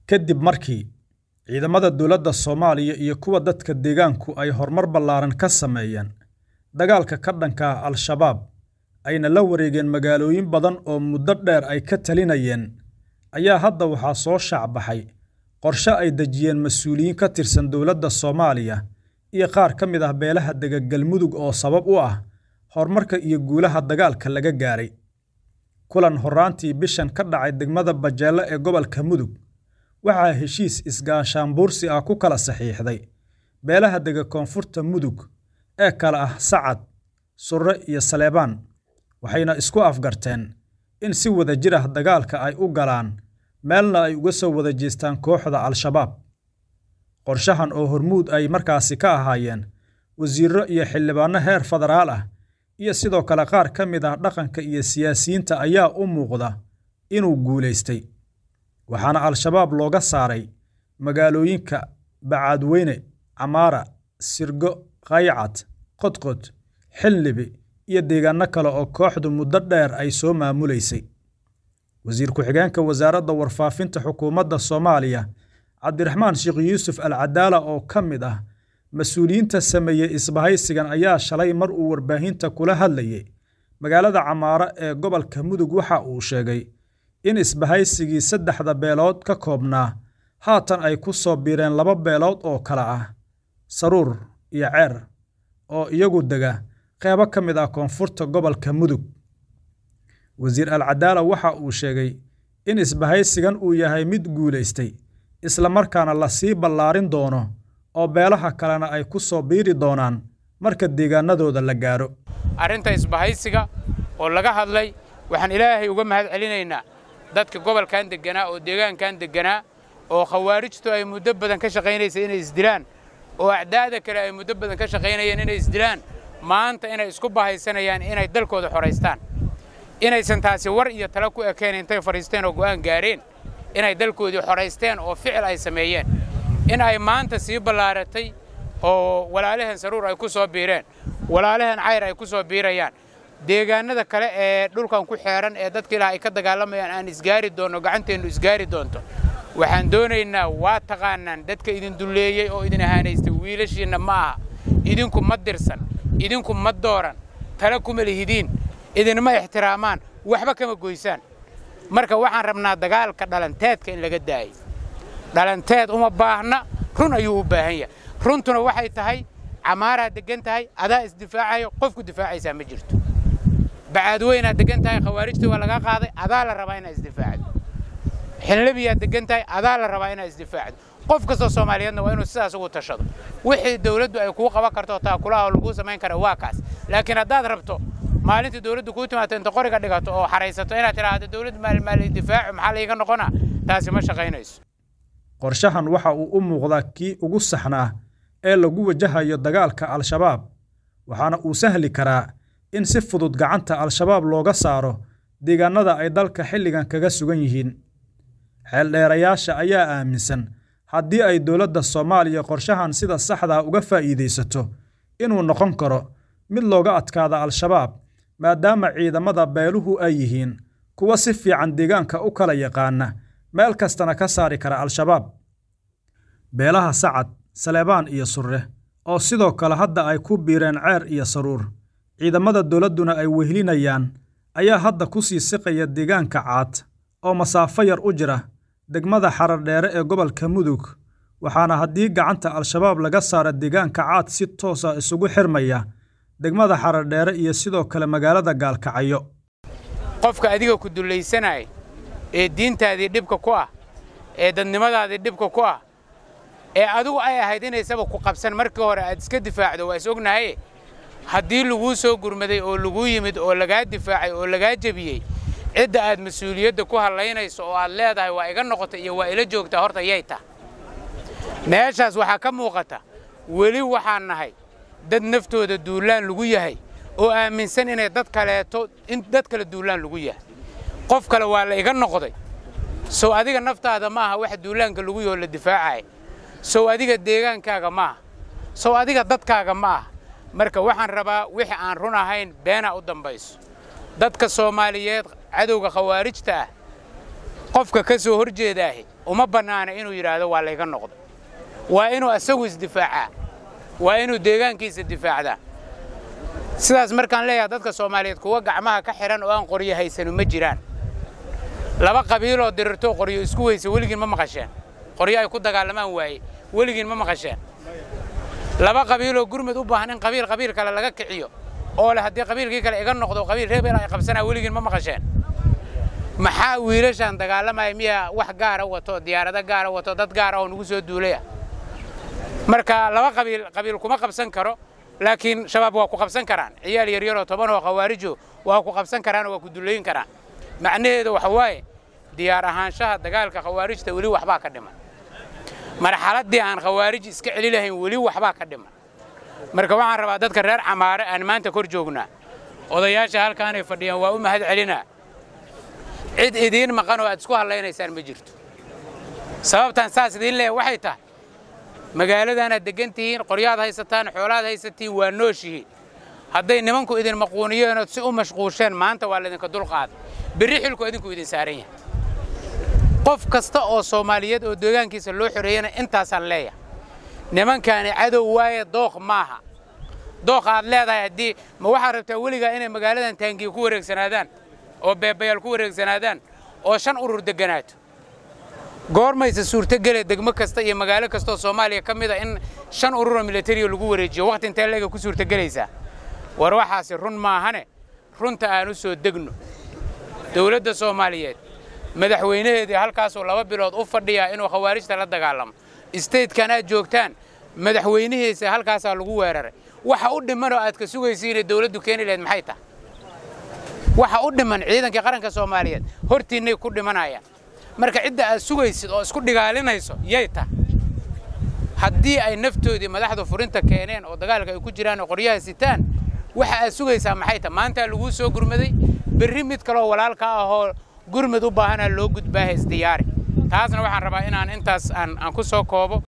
kadib markii ciidamada dowladda Soomaaliya iyo kuwa dadka deegaanku ay horumar ballaaran ka sameeyeen dagaalka ka dhanka ah Al-shabaab ayna la wareegeen magaalooyin badan oo muddo dheer ay ka talinayeen ayaa hadda waxaa soo shaacbaxay qorshe ay dejiyeen mas'uuliyiin ka tirsan dowladda Soomaaliya iyo qaar ka mid ah beelaha dega Galmudug oo sabab u ah horumarka iyo guulaha dagaalka laga gaaray kulan horraantii bishan ka dhacay degmada Bajeele ee gobolka Mudug waxaa heshiis isgaashaanbuursi ah ku kala saxiixday beelaha dega koonfurta Mudug ee kala ah Sacad, Surre iyo Saleebaan waxayna isku afgarteen in si wadajir ah dagaalka ay u galaan meelna ay uga soo wada jeestaan kooxda Al-shabaab qorshahan oo hormuud ay markaasi ka ahaayeen wasiirro iyo xildhibaano heer federaal ah iyo sidoo kale qaar ka mid ah dhaqanka iyo siyaasiyiinta ayaa u muuqda inuu guulaystay waxaana Al-shabaab looga saaray magaalooyinka Bacaadweyne, Camaara, Sirgo, Qaycad, Qodqod, Xillibi iyo deegaano kale oo kooxdu muddo dheer ay soo maamuleysay wasiir ku-xigeenka wasaaradda warfaafinta xukuumadda Soomaaliya Cabdiraxmaan Sheekh Yuusuf Al Cadaala oo ka mid ah mas-uuliyiinta sameeyey isbahaysigan ayaa shalay mar uu warbaahinta kula hadlayay magaalada Camaara ee gobolka Mudug waxa uu sheegay in isbahaysigii saddexda beelood ka koobnaa haatan ay ku soo biireen laba beelood oo kala ah Saruur iyo Ceer oo iyagu dega qeybo ka mid ah koonfurta gobolka Mudug wasiir Al Cadaala waxa uu sheegay in isbahaysigan uu yahay mid guulaystay isla markaana la sii ballaarin doono oo beelaha kalena ay ku soo biiri doonaan marka deegaanadooda la gaaro arrinta isbahaysiga oo laga hadlay waxaan ilaahay uga mahad celinaynaa dadka gobolkan degganaa oo deegaankan degganaa oo khawaarijtu ay muddo badan ka shaqaynaysay inay isdilaan oo acdaada kale ay muddo badan ka shaqaynayeen inay isdilaan maanta inay isku bahaysanayaan inay dalkooda xoraystaan inaysan taasi war iyo talo ku ekeen intay fadhiisteen oo go'aan gaareen inay dalkoodii xoraysteen oo ficil ay sameeyeen in ay maanta sii ballaaratay oo walaalahan saruur ay ku soo biireen walaalahan cayr ay ku soo biirayaan deegaanada kale ee dhulkan ku xeeran ee dadka ilaah ay ka dagaalamayaan aan isgaari doonno gacanteennu isgaari doonto waxaan doonaynaa waa taqaanaan dadka idin dulleeyey oo idin ahaanaystay wiilashiinna ma aha idinku ma dirsan idinku ma dooran tala kuma lihidiin idinma ixtiraamaan waxba kama goysaan marka waxaan rabnaa dagaalka dhalanteedka in laga daayo dhalanteed uma baahna run ayuu u baahan yahay runtuna waxay tahay camaaraa deggan tahay adaa isdifaacayo qofku difaacaysaa ma jirto bacaadweynaad deggan tahay khawaarijtii waa laga qaaday adaa la rabaa inaad isdifaacdo xinlabiyaad deggan tahay adaa la rabaa inaad isdifaacdo qof kastoo soomaaliyeedna waa inuu sidaas ugu tashado wixii dawladdu ay kuu qaban karto taakulaha oo laguu samayn kara waa kaas laakiin haddaad rabto maalintii dawladdu kuu timaado inta qoriga dhigato oo xaraysato inaad tidhaahdo dawladdu maalmaali difaacu maxaa layga noqonaa taasi ma shaqaynayso qorshahan waxa uu u muuqdaa kii ugu saxnaa ee lagu wajahayo dagaalka Al-shabaab waxaana uu sahli karaa in si fudud gacanta Al-shabaab looga saaro deegaanada ay dalka xilligan kaga sugan yihiin xeeldheerayaasha ayaa aaminsan haddii ay dowladda Soomaaliya qorshahan sida saxda uga faa'iideysato inuu noqon karo mid looga adkaada Al-shabaab maadaama ciidamada beeluhu ay yihiin kuwa si fiican deegaanka u kala yaqaana meel kastana ka saari kara Al-shabaab beelaha Sacad, Saleebaan iyo Surre oo sidoo kale hadda ay ku biireen Ceer iyo Saruur ciidamada dowladduna ay wehlinayaan ayaa hadda ku sii siqaya deegaanka Caad oo masaafo yar u jira degmada Xaradheere ee gobolka Mudug waxaana haddii gacanta Al-shabaab laga saaro deegaanka Caad si toos ah isugu xirmaya degmada Xaradheere iyo sidoo kale magaalada Gaalkacyo qofka adiga ku dulaysanaya ee diintaadii dhibka ku ah ee dadnimadaadii dhibka ku ah ee adigu ay ahayd inaysaba ku qabsan markii hore aad iska difaacdo waa is ognahaye haddii laguu soo gurmaday oo laguu yimid oo lagaa difaacay oo lagaa jebiyey cidda aad mas-uuliyadda ku hallaynayso oo aad leedahay waa iga noqota iyo waa ila joogtaa horta yay tah meeshaas waxaa ka muuqata weli waxaan nahay dad naftooda duullaan lagu yahay oo aaminsan inay dad kaleeto in dad kale duullaan lagu yahay qof kale waa la iga noqday sow adiga naftaada ma aha waxa duulaanka lagu yaho la difaacaya sow adiga deegaankaaga ma aha sow adiga dadkaaga ma aha marka waxaan rabaa wixii aan run ahayn beenaa u dambayso dadka soomaaliyeed cadowga khawaarijta ah qofka ka soo hor jeedaahi uma bannaana inuu yidhaahdo waa layga noqdo waa inuu asagu isdifaacaa waa inuu deegaankiisa difaacdaa sidaas markaan leeyahay dadka soomaaliyeed kuwa gacmaha ka xidhan oo aan qoryo haysanu ma jiraan laba qabiiloo dirirtoo qoryo isku weysa weligiin ma maqasheen qoryo ay ku dagaalamaan waaye weligiin ma maqasheen laba qabiiloo gurmud u baahan in qabiil qabiil kale laga kiciyo oo leh haddii qabiilkii kale iga noqdo qabiil reebel ay qabsanaa weligiin ma maqasheen maxaa wiilashaan dagaalamaya miyaa wax gaara wato diyaarado gaara wato dad gaara oo nagu soo duulaya marka laba qabiil qabiil kuma qabsan karo laakiin shabaab waa ku qabsan karaan ciyaal yaryaroo toban oo khawaarijo waa ku qabsan karaan oo waa ku dullayn karaan macnaheedu waxa waaye diyaar ahaanshaha dagaalka khawaarijta weli waxbaa ka dhiman marxaladdii aan khawaarij iska celi lahayn weli waxbaa ka dhiman marka waxaan rabaa dadka reer camaare aan maanta kor joognaa odayaasha halkaanay fadhiyaan waa u mahad celinaa cid idiin maqan oo aad isku hadlaynaysaan ma jirto sababtaan saas idiin leeya waxay tahay magaaladaanaad deggan tihiin qoryaad haysataan xoolaad haysatiin waa nooshihiin hadday nimanku idin maquuniyeen ood si u mashquusheen maanta waa laydinka dulqaaday berri xilku idinku idin saaran yahay qof kasta oo soomaaliyeed oo deegaankiisa loo xoreeyana intaasaan leeyahay nimankaani cadow waaye dooq maaha dooq aad leedahay haddii ma waxaad rabtaa weligaa inay magaaladan taangiya ku wareegsanaadaan oo beebayaal ku wareegsanaadaan oo shan urur degganaato goormayse suurtogele degmo kasta iyo magaalo kastaoo soomaaliya ka mid a in shan ururoo milatariya lagu wareejiyo wakhti intee leega ku suurtogelaysaa war waxaasi run maahane runta aan u soo degno dowladda soomaaliyeed madaxweynaheedii halkaasuu laba bilood u fadhiyaa inuu khawaarijta la dagaalamo istaydkan aad joogtaan madaxweynihiisa halkaasaa lagu weeraray waxa u dhimanoo aad ka sugaysiinay dowladdu keeni lahayd maxay tahay waxa u dhiman ciidankii qaranka soomaaliyeed hortiinnay ku dhimanayaan marka cidda aad sugaysid oo isku dhigaalinayso yay tahay haddii ay naftoodii madaxdu furinta keeneen oo dagaalka ay ku jiraan oo qoryaha sitaan waxa aad sugaysaa maxay tahay maantaa laguu soo gurmaday berri mid kaloo walaalka ahoo gurmud u baahanaa loo gudbaaha isdiyaari taasna waxaan rabaa inaan intaas aan ku soo koobo